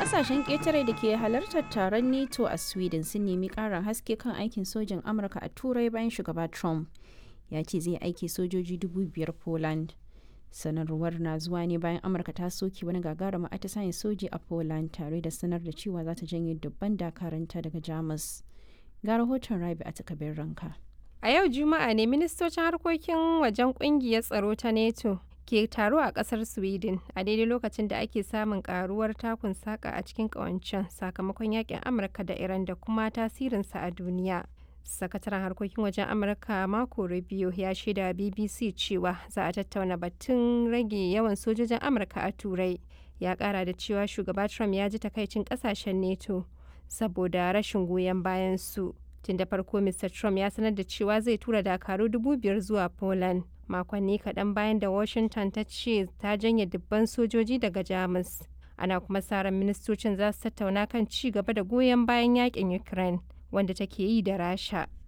Kasashen ƙetare da ke halartar taron NATO a Sweden sun nemi ƙarin haske kan aikin sojin Amurka a Turai bayan shugaba Trump ya ce zai aiki sojoji dubu biyar Poland. Sanarwar na zuwa ne bayan Amurka ta soke wani gagarumin atisayen soji a Poland tare da sanar da cewa za ta janye dubban dakaranta daga Jamus. Ga rahoton Rabi a takabin ranka. A yau Juma'a ne ministocin harkokin wajen kungiyar tsaro ta NATO ke taro a kasar Sweden a daidai lokacin da ake samun karuwar takun saka a cikin kawancen sakamakon yakin Amurka da Iran da kuma tasirinsa a duniya. Sakataren harkokin wajen Amurka Marco Rubio ya shaida BBC cewa za a tattauna batun rage yawan sojojin Amurka a Turai. Ya kara da cewa shugaba Trump ya ji takaicin kasashen NATO saboda rashin goyon bayan su. Tun da farko Mr. Trump ya sanar da cewa zai tura dakaru dubu biyar zuwa Poland. Makonni kaɗan bayan da Washington ta ce ta janye dubban sojoji daga Jamus. Ana kuma sa ran ministocin za su tattauna kan ci gaba da goyon bayan yakin Ukraine wanda take yi da Rasha.